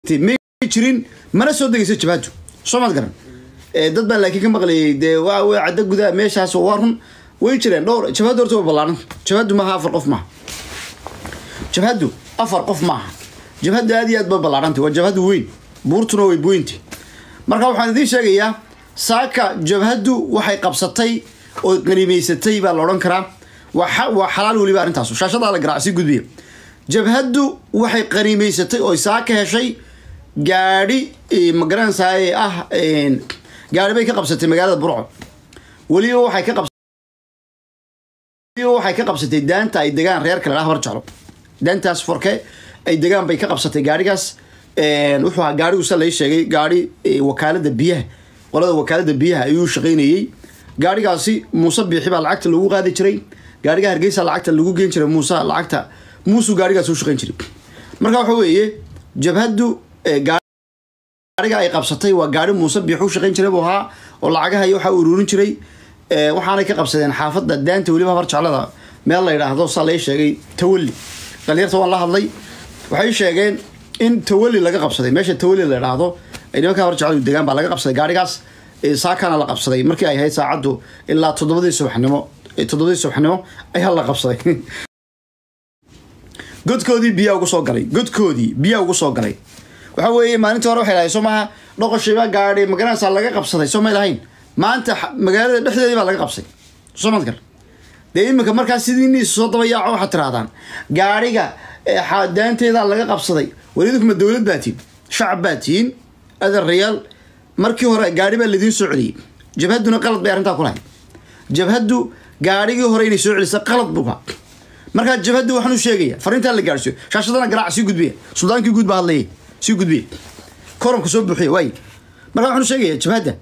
may jirin mana soo degayso jabhadu soo maad garan dad baa laakiin ka maqlayay dee waa way cadda gudaha meeshaas waa run way jireen dhowr jabhaddu horta way ballaaran jabhaddu maaha afar qof maaha jabhaddu afar qof maaha jabhaddu aad iyo aad bay ballaarantay waa jabhaddu weyn buurtuna way buweynti marka waxaan idiin sheegayaa saaka jabhaddu waxay qabsatay oo qaniimaysatay baa la odhan karaa waa waa xalaal weliba arrintaasu shaashadaa la garaac sii gudbiya jabhaddu waxay qaniimaysatay oo saaka heshay gaadhi magaranaysaay ah gaadhi bay ka qabsatay magaalada burco weliba waxay ka weliba waxay ka qabsatay daanta ay degaan reer kale habar jeclo daantaas forke ay degaan bay ka qabsatay gaadhigaas wuxuu ahaa gaadhigu sa lai sheegay gaadhi wakaalada biyaha qolada wakaalada biyaha ayuu shaqaynayey gaadhigaasi muuse biixi baa lacagta lagu qaadi jiray gaadhiga hargeysa lacagta lagu geen jiray muuse lacagta muusuu gaadhigaas u shaqayn jiray marka waxa weeye jabhaddu gaadhiga ay qabsatay waa gaadhi muuse biixu shaqayn jiray buu ahaa oo lacagaha iyo waxaa ururin jiray waxaanay ka qabsadeen xaafadda daanta weliba habar jeclada meel la yidhaahdo saa lai sheegay tawalli dhalinyarta waan la hadlay waxay sheegeen in tawalli laga qabsaday meesha tawalli la yidhaahdo ay nimanka habar jecladu degaan baa laga qabsaday gaadhigaas saakana la qabsaday markii ay ahayd saacaddu ilaa toddobadii subaxnimo toddobadii subaxnimo ayaa la qabsaday godkoodii biyaa ugu soo galay godkoodii biyaa ugu soo galay waxa weeye maalintii hore waxay lahayn soo maaha dhoqoshiiba gaadhi magaranaysaa laga qabsaday soo may lahayn maanta magaalada dhexdeedii baa laga qabsay soo madkar dee iminka markaa sidii soo dabayaaco waxaad tirahdaan gaadhiga daanteedaa laga qabsaday welidinkuma dowlad baa tihin shacab baa tihiin adan rayaal markii hore gaadhi baa laidiin soo celiyey jabhadduna qalad bay arrintaa ku lahayd jabhaddu gaadhigii hore inay soo celisa qalad buuha markaa jabhaddu waxaan u sheegaya fariintaa la gaadhsiiyo shaashadana garaac sii gudbiya suldaankii guud baa hadlayay sii gudbiya koromka soo buuxiya waay markaa waxaan u sheegaya jabhadda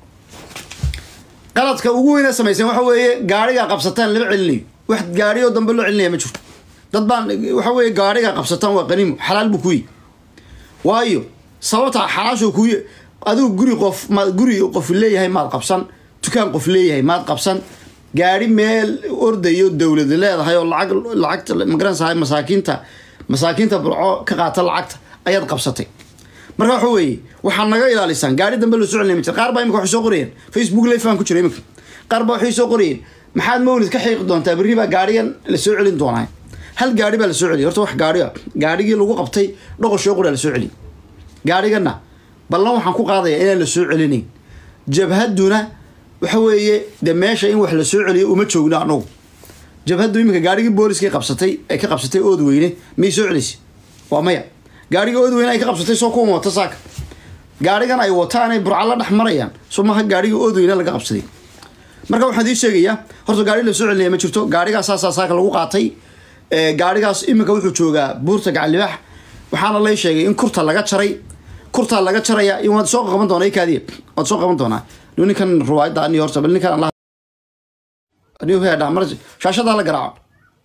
qaladka ugu weyna samayseen waxa weeye gaadhigaa qabsataan lama celinayo wax gaadhiyoo dambe loo celinaya ma jirto dad baan waxa weeye gaadhigaa qabsataan waa qaniimo xalaal buu kuyi waayo sababta xalaasho kuy adigu guri qof ma guri qof leeyahay maad qabsan dukaan qof leeyahay maad qabsan gaadhi meel ordayo dowlad leedahay oo lacag lacagta magaranaysahay masaakiinta masaakiinta burco ka qaata lacagta ayaad qabsatay marka waxa weeye waxaad naga ilaalisaan gaari dambe loo soo celinay ma jir qaar baa imika waxay soo qorayeen facebook live aan ku jira imika qaar baa waxay soo qorayeen maxaad mawlid ka xiiqi doontaa berri baa gaarigan la soo celin doonaa hal gaari baa la soo celiyay horta wax gaari ah gaarigii lagu qabtay dhoqoshoo qoraa la soo celiyay gaarigana ballan waxaan ku qaadayaa inaan la soo celinayn jabhadduna waxa weeye de meesha in wax la soo celiyo uma joogno anagu jabhaddu iminka gaarigii booliskay qabsatay ay ka qabsatay ood weyne may soo celisay waa maya gaariga ood weyne ay ka qabsatay soo kuwan wata saaka gaarigan ay wataanay burca la dhex marayaan soo maaha gaariga ood weyne laga qabsaday marka waxaan idiin sheegayaa horta gaari la soo celinaya ma jirto gaarigaas saasaa saaka lagu qaatay gaarigaas iminka wuxuu joogaa buurta gacalibaax waxaana lay sheegay in kurta laga jaray kurtaa laga jaraya in waad soo qaban doonaa kaadiya waad soo qaban doonaa ninkan ruwaayadda ani horta bal ninkan allah mar shaashadaa la garaaco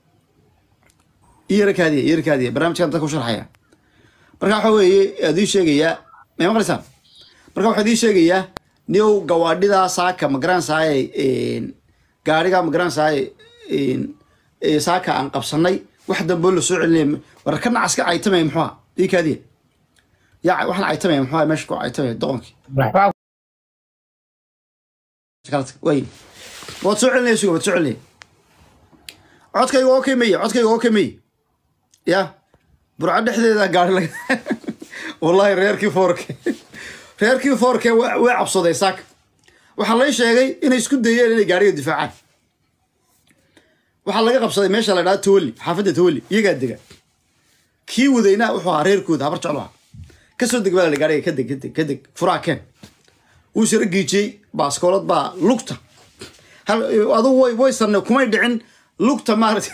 iyara kaadiya iyara kaadiya barnaamijkan dadka ku sharxaya marka waxa weeye aad ii sheegayaa may maqlaysaan marka waxaad ii sheegayaa niow gawaadhidaa saaka magaranaysaay gaariga magaranaysaay saaka aan qabsanay wax dambe la soo celinaya war ka nacaska caytamaya muxuha ii kaadiya yaa waxaan caytamaya muxuha meesha ku caytamaya doqonkii way waad soo celinaya suga waad soo celinaya codkayga oo kemeye codkayga oo kemeye ya burco dhexdeeda gaari laga wallahi reerkii foorke reerkii foorke way cabsaday saaka waxaa lay sheegay inay isku dayeen inay gaariga difaacaan waxaa laga qabsaday meesha la dhaha tawalli xaafadda tawalli iyagaa dega kii wadayna wuxuu ahaa reerkooda habar jeclo aha kasoo deg baa la gaariga kadeg kadeg kadeg furaa keen wuu sara giijiyey baaskoolad baa lugta adugu way way sarne kumay dhicin lugta maarata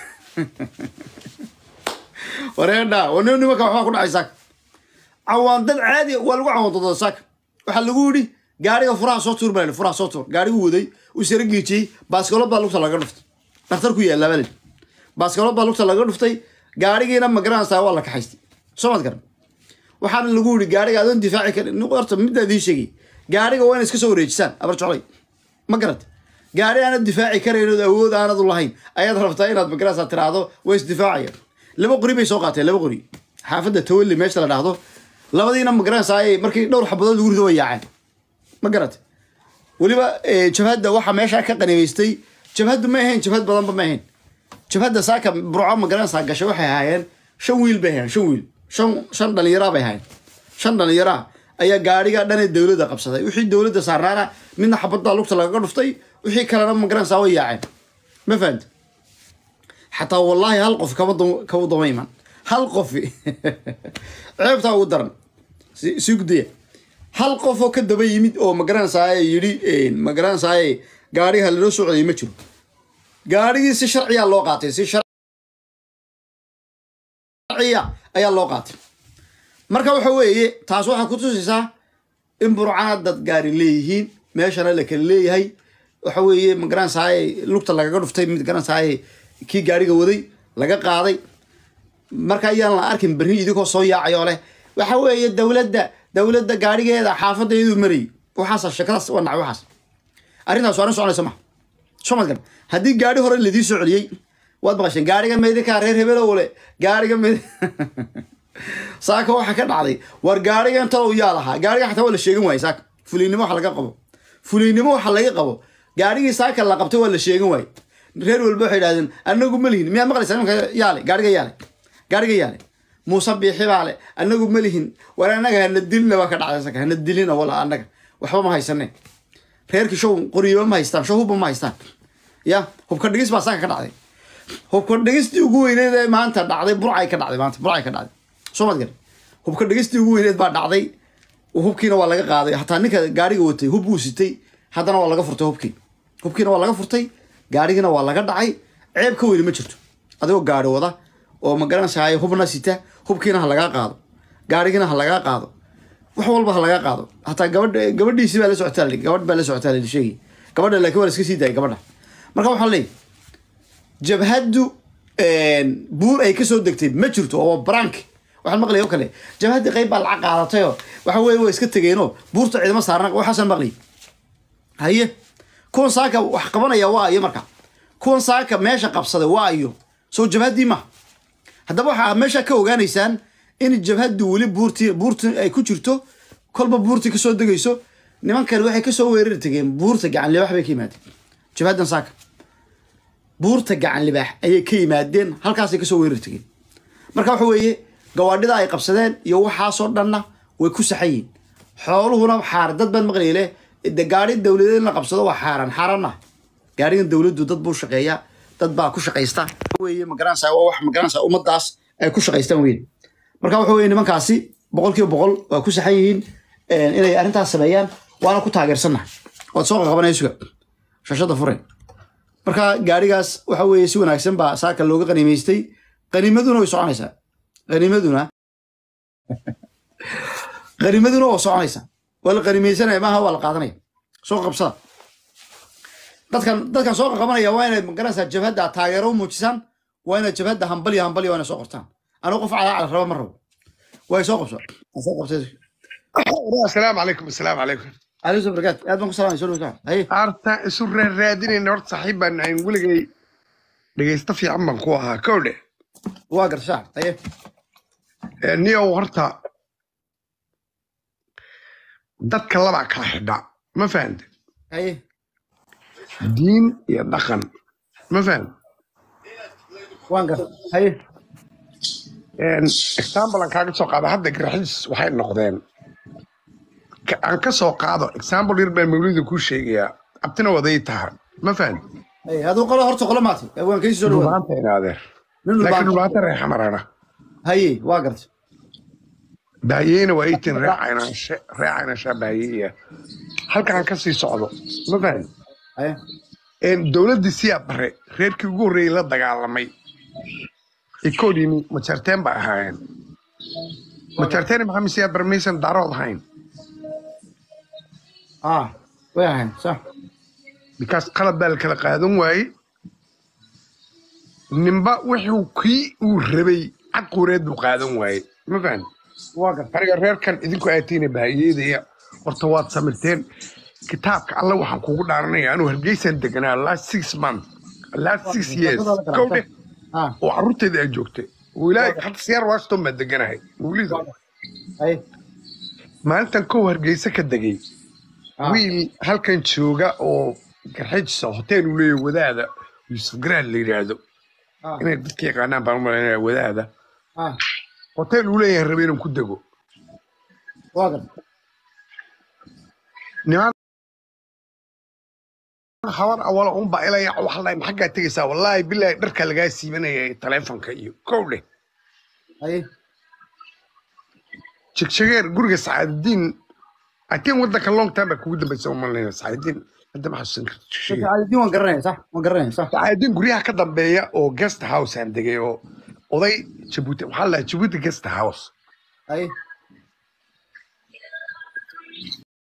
wareedha wan nimanka waxbaa ku dhacay saaka cawaan dad caadi waa lagu cawaandooda saaka waxaa lagu yidhi gaariga furaha soo tuur baa la furaha soo tuur gaarigu waday uu sara giijiyey baaskoolad baa lugta laga dhuftay dhakhtar ku yaallaa baa baaskoolad baa lugta laga dhuftay gaarigiina magaranaysaa waa la kaxaystay soo maad garan waxaana lagu yidhi gaariga adoon difaaci karin horta middaa idiin sheegay gaariga waa ina iska soo wareejisaan abar jeclay ma garad gaari aanad difaaci karayn ood awood aanad u lahayn ayaad rabtaa inaad magarasa tiraahdo way isdifaacayaan laba qori bay soo qaateen laba qori xaafadda tawalli meesha la dhahdo labadiina ma garanaysaa markii dhowr xabadood lagu rido way yaaceen ma garatay weliba eh, jabhadda waxaa meeshaa ka qanimaystay jabhaddu ma ahayn jabhad badanba ma ahayn jabhadda saaka burco ma garanaysaa gashay waxay ahaayeen shan wiil bay ahaayeen shan wiil shan shan dhallinyaraa bay ahaayeen shan dhallinyaraa ayaa gaadhiga dhanee dowladda qabsaday wixii dowladda saarnaana midna xabaddaa lugta lagaga dhuftay wixii kalena ma garanaysaa way yaaceen ma fahamta xataa wallaahi hal qof kama dam- kama dama iman hal qofi ceebtaa ugu daran si sii gudaya hal qof oo ka daba yimid oo magaranaysaay yidhi magaranaysaay gaadhiga laloo soo celiyay ma jiro gaadhigii si sharciyaa loo qaatay si sharciya ayaa loo qaatay marka waxa weeye taas waxay ku tusaysaa in burcana dad gaari leeyihiin meeshana la kala leeyahay waxa weeye magaranaysaay lugta lagaga dhuftay mid garanaysaay kii gaadhiga waday laga qaaday marka ayaan la arkin berri idinkoo soo yaacayoo leh waxa weeye dowladda dowladda gaadhigeeda xaafadayadu marayay waxaas shakadaas waa nacay waxaas arrintaas waana soconaysa maha soo mad garan haddii gaadhi hore ladii soo celiyey waad maqasheen gaadhiga meydinkaa reer hebelow le gaadhiga meyd saaka waxa ka dhacday war gaadhiga intalow yaa lahaa gaadhiga xataa waa la sheegan waayey saaka fuliynimo waxa laga qabo fuliynimo waxa laga qabo gaadhigii saaka la qabtay waa la sheegan waayey reer walba waxay idhahdeen anagu ma lihin miyaad maqlaysaa nimanka yaale gaadhiga yaale gaadhiga yaale muuse biixi baa le anagu ma lihin war annaga hana dilina baa ka dhacday saka hana dilina wala annaga waxba ma haysane reerkii show qoriyoba ma haystaan show hubba ma haystaan ya hubka dhigis baa saaka ka dhacday hubka dhigistii ugu weyneed ee maanta dhacday burcay ka dhacday maanta burcay ka dhacday soo mad gar hubka dhigistii ugu weyneed baa dhacday hubkiina waa laga qaaday hataa ninka gaadhiga watay hub buu sitay haddana waa laga furtay hubkii hubkiina waa laga furtay gaadhigina waa laga dhacay ceeb ka weyni ma jirto adigoo gaadhi wada oo ma garanaysaay hubna sita hubkiina ha lagaa qaado gaadhigina ha lagaa qaado wax walba ha lagaa qaado hataa gabadha gabadhiisi baa la socotaa la- gabadh baa la socotaa la sheegay gabadha laakiin waa la iska sii daayay gabadha marka waxaan leeyahay jabhaddu buur ay kasoo degtay ma jirto oo waa brank waxaan maqlaya oo kale jabhaddii qayb baa lacag qaadatayoo waxa weeye waa iska tegeenoo buurta ciidamo saarna waxaasaan maqlayay haye kuwan saaka wax qabanaya waa iyo marka kuwan saaka meesha qabsaday waa iyo soo jabhaddii ma haddaba waxaa meesha ka ogaanaysaan in jabhaddu weli buurtii buurti ay ku jirto kolba buurtii kasoo degayso nimankan waxay kasoo weerari tegeen buurta gacan libaax bay ka yimaadeen jabhaddan saaka buurta gacan libaax ayay ka yimaadeen halkaasay kasoo weerari tegeen marka waxa weeye gawaadhida ay qabsadeen iyo waxaasoo dhanna way ku saxan yihiin xooluhuna xaar dad baan maqlaya leh de gaari dowladeed in la qabsado waa xaaran xaaran ah gaarigan dowladdu dad buu shaqeeya dad baa ku shaqaysta weye magaranaysa waa wax magaranaysa ummadaas ay ku shaqaystaan weyn marka waxa weye nimankaasi boqol kiiba boqol waa ku saxan yihiin inay arrintaas sameeyaan waana ku taageersannahay waad soo qaqabanaya suga shashada fure marka gaarigaas waxa weeye si wanaagsan baa saaka looga qaniimaystay qaniimaduna way soconaysaa qaniimaduna qaniimaduna waa soconaysaa waa la qaniimaysanaya maaha waa la qaadanaya soo qabsada dadkan dadkan soo qaqabanaya waa inay magaranaysaa jabhadda taageero u muujisaan waa inay jabhadda hambalyo hambalyo waa inay soo qortaan anigu qof calaacal raba ma rabo way soo qabso Waan soo qabtay السلام عليكم السلام عليكم عليكم السلام barakaatu aad baan ku salaamay soo dhawaa haye arta isu raadinayna horta saaxiib baan ahayn weligay dhegaysta fiican baan ku ahaa kowdhe waa garshaa haye niyow horta dadka labaa kala xidha ma fahante haye diin iyo dhaqan ma fahante waan gar haye example aan kaaga soo qaado hadda garaxiis waxay noqdeen Ka- aan ka soo qaado example yar baan mawlida kuu sheegayaa abtina waday tahay ma fahante haye aduu qolo horta qolo maatay waan kaysii soo dhawaa dhubaanta inaadeer nin laakiin dhulbaan dhubaanta reexamarana haye waa gartay baayeyna waa itin reecaynashe reecaynasha baayeya halkaan ka sii socdo ma fahan haye dowladdii siyaa bare reerkii ugu horreeyey la dagaalamay ikoodimi majarteen ba ahaayeen majarteen maxamed siyaa bare maysan daarood ahayn ah way ahayn sax bikaas qalab baa la kala qaadan waaye ninba wuxuu kii uu rabay cadquureed buu qaadan waaye ma fahan waa gartay aniga reerkan idinku aatiina bahayeedaya horta waad samirteen kitaabka alle waxaan kugu dhaaranaya anuu hargeysan deganaa last six month last six years kowdhe ah oo carruurteeda ay joogtay oo ilaahay hadda siyaar washington baa deganahay mawlida haye maalintan kow hargeysa ka degay Ah. wiil halkan jooga oo garxajisa hotel uu leeyahay wadaada yuusuf garaad la yidhaahdo Ah. inay dadka yaqaanaan baan umalaynaya wadaada ah hotel uu leeyahay rabe inaan ku dego waa gar niman habar awala unbaa ilaya waxlay maxaggaa tegaysaa wallaahi bilaahi dharka lagaa siibanaya taleefonka iyo kow dheh haye jegjegeer guriga sacaadadiin atiin wadanka long time baa kugu dambaysa umalayna sacaadadiin hadda ma xasuusan karto jegjegeer sacaadadiin waan garanaya sax waan garanaya sax sacaadadiin guryaha ka dambeeya oo guest house aan degay oo oday jabuuti waxaa la dhahaa jabuuti guest house haye